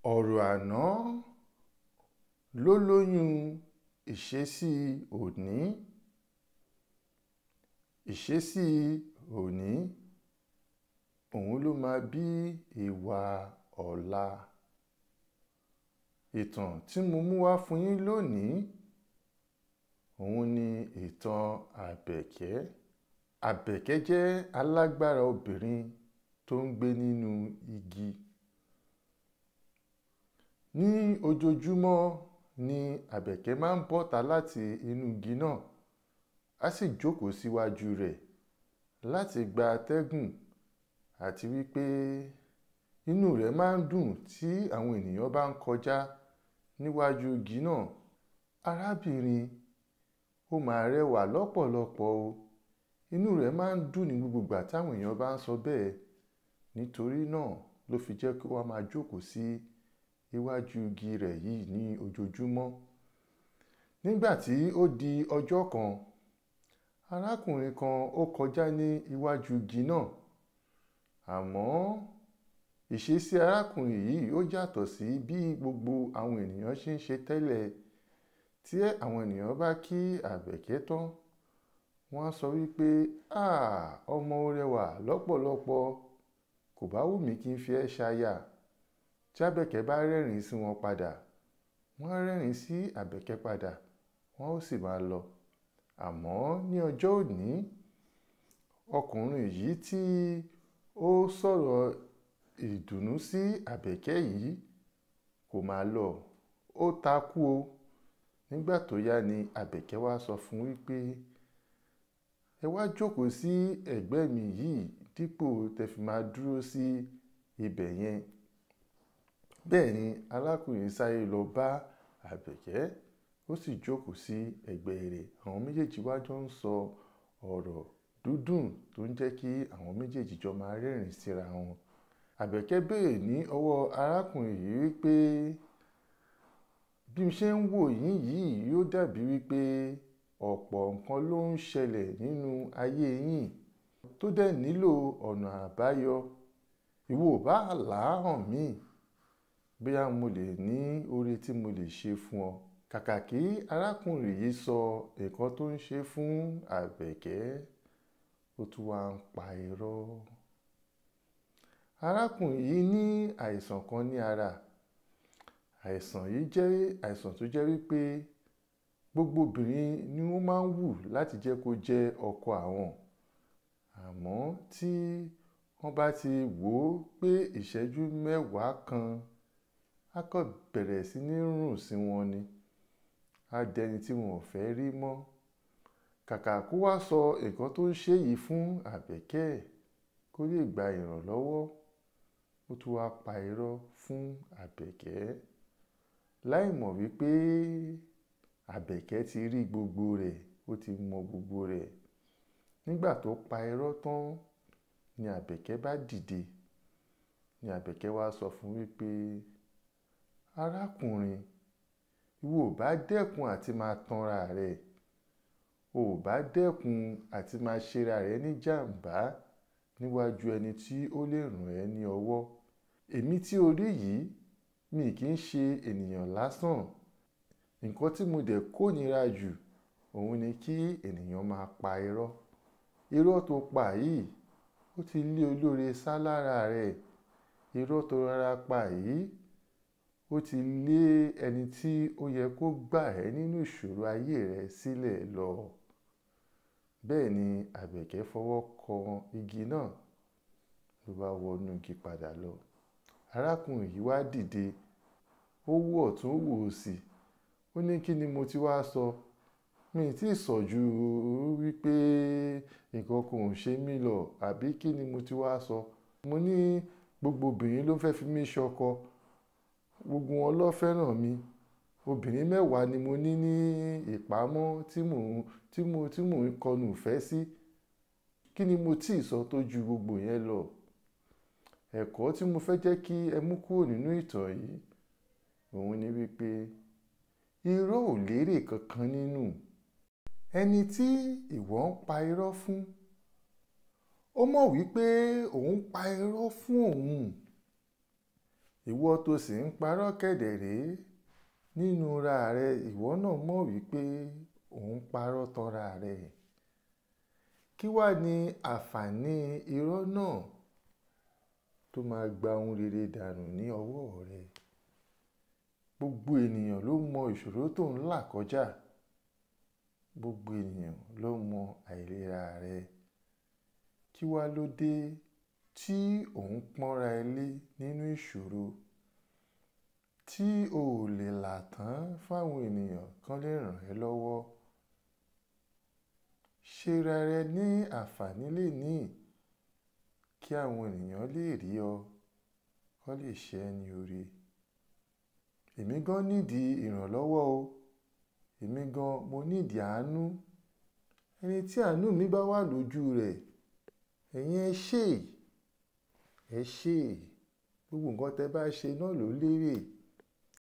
ọ̀rọ̀ àná ló lóyún ìṣesí òní ìṣesí òní òun ló máa bí ìwà ọ̀la ìtàn tí mo mú wá fún yín lónìí òun ni ìtàn àbẹ̀kẹ́ àbẹ̀kẹ́ jẹ́ alágbára obìnrin tó ń gbé nínú igi ní ojoojúmọ́ ni àbẹ̀kẹ́ máa ń bọ́ta láti inú igi náà á sì jókòó síwájú rẹ̀ láti gba atẹ́gùn àti wípé inú rẹ̀ máa ń dùn tí àwọn ènìyàn bá ń kọjá níwájú igi náà arábìnrin ó máa rẹwà lọ́pọ̀lọpọ̀ o inú rẹ̀ máa ń dùn ní gbogbo ìgbà táwọn èèyàn bá ń sọ bẹ́ẹ̀ nítorí náà ló fi jẹ́ kí wọ́n máa jókòó sí iwájú igi rẹ̀ yìí ní ojoojúmọ́ nígbà tí ó di ọjọ́ kan arákùnrin kan ó kọjá ní iwájú igi náà àmọ́ ìṣesí arákùnrin yìí ó yàtọ̀ sí bí gbogbo àwọn ènìyàn ṣe ń ṣe tẹ́lẹ̀ tí àwọn ènìyàn bá kí àbẹ̀kẹ́ tán wọ́n á sọ wípé ah ọmọ rẹwà lọ́pọ̀lọpọ̀ kò bá wù mí kí n fi ẹ́ ṣaya tí àbẹ̀kẹ́ bá rẹ́rìn sí wọn padà wọ́n á rẹ́rìn sí àbẹ̀kẹ́ padà wọ́n ó sì máa lọ àmọ́ ní ọjọ́ òní ọkùnrin yìí tí ó sọ̀rọ̀ ìdùnnú sí àbẹ̀kẹ́ yìí kò máa lọ ó takú o nígbà tó yá ni àbẹ̀kẹ́ wá sọ fún wípé ẹ wá jókòó sí ẹ̀gbẹ́ mi yìí dípò tẹ́ fi máa dúró sí ibẹ̀ yẹn bẹ́ẹ̀ ni alákùnrin sáré lọ bá àbẹ̀kẹ́ ó sì jókòó sí ẹ̀gbẹ́ rẹ̀ àwọn méjèèjì wá jọ ń sọ ọ̀rọ̀ dúdùn tó ń jẹ́ kí àwọn méjèèjì jọ máa rẹ́rìn síra wọn àbẹ̀kẹ́ béèrè ní ọwọ́ arákùnrin yìí wípé bí mo ṣe ń wò yín yìí yóò dàbí wípé ọ̀pọ̀ nǹkan ló ń ṣẹlẹ̀ nínú ayé yín tó dẹ̀ nílò ọ̀nà àbáyọ ìwọ ò bá là á hàn mí bóyá mo lè ní oore tí mo lè ṣe fún ọ kàkà kí arákùnrin yìí sọ nǹkan tó ń ṣe fún àbẹ̀kẹ́ ó tún wá ń pa irọ́ arákùnrin yìí ní àìsàn kan ní ara àìsàn yìí jẹ́ àìsàn tó jẹ́ wípé gbogbo obìnrin ni wọ́n máa ń wù láti jẹ́ kó jẹ́ ọkọ àwọn àmọ́ tí wọ́n bá ti wò ó pé ìṣẹ́jú mẹ́wàá kan á kàn bẹ̀rẹ̀ sí ní rùn sí wọn ni á dẹni tí wọn ò fẹ́ rí mọ́ kàkà kó wá sọ nǹkan tó ń ṣe yìí fún àbẹ̀kẹ́ kó lè gba ìrànlọ́wọ́ ó tún wá pa irọ́ fún àbẹ̀kẹ́ láì mọ̀ wípé àbẹ̀kẹ́ ti rí gbogbo rẹ̀ ó ti mọ gbogbo rẹ̀ nígbà tó pa irọ́ tán ni àbẹ̀kẹ́ bá dìde ni àbẹ̀kẹ́ wá sọ fún wípé arákùnrin ìwọ ò bá dẹ́kun àti máa tanra rẹ̀ o ò bá dẹ́kun àti máa ṣera rẹ̀ ní jàǹbá níwájú ẹni tí ó lè ràn ẹ́ ní ọwọ́ èmi tí o rí yìí mi kì í ṣe ènìyàn lásán nǹkan tí mo dẹ̀ kórìíra jù òun ni kí ènìyàn máa pa irọ́ irọ́ tó pa yìí ó ti lé olóore sá lára rẹ̀ irọ́ tó rárá pa yìí ó ti lé ẹni tí ó yẹ kó gbà ẹ́ nínú ìṣòro ayé rẹ̀ sílẹ̀ lọ bẹ́ẹ̀ ni àbẹ̀kẹ́ fọwọ́ kan igi náà ló bá wọnú igi padà lọ arákùnrin yìí wá dìde ó wò ọ̀tún wò òsì ó ní kí ni mo ti wá sọ mi tí ì sọ ju wípé nǹkan kan ò ṣe mí lọ àbí kí ni mo ti wá sọ mo ní gbogbo obìnrin ló fẹ́ fi mí ṣọkọ gbogbo wọn ló fẹ́ràn mi obìnrin mẹ́wàá ni mo ní ní ìpamọ́ tí mò ń tí mo tí mò ń kọnu ìfẹ́ sí kí ni mo tí ì sọ tó ju gbogbo yẹn lọ ẹ̀kọ́ tí mo fẹ́ jẹ́ kí ẹ mú kúrò nínú ìtàn yìí òun ni wípé irọ́ ò lérè kankan nínú ẹni tí ìwọ ń pa irọ́ fún ó mọ̀ wípé òun pa irọ́ fún òun ìwọ tó sì ń parọ́ kẹ̀dẹ̀ rèé nínú ra rẹ ìwọ náà mọ̀ wípé òun parọ́ tanra rẹ̀ kí wá ní àǹfààní irọ́ náà tó máa gba ohun rere dànù ní ọwọ́ rẹ gbogbo ènìyàn ló mọ ìṣòro tó ń là kọjá gbogbo ènìyàn ló mọ àìlera rẹ kí wá ló dé tí òun pọ́nra ẹ lé nínú ìṣòro tí o ò lè là tán fáwọn ènìyàn kan lè ràn ẹ́ lọ́wọ́ ṣera rẹ ní àǹfààní lénìí kí àwọn ènìyàn lè rí ọ kó lè ṣe ẹ́ ní oore èmi gan nídìí ìrànlọ́wọ́ o èmi gan mo nídìí àánú ẹni tí àánú mi bá wà lójú rẹ̀ ẹ̀yin ẹ ṣe ẹ ṣe gbogbo nǹkan tẹ́ bá ṣe náà ló lérè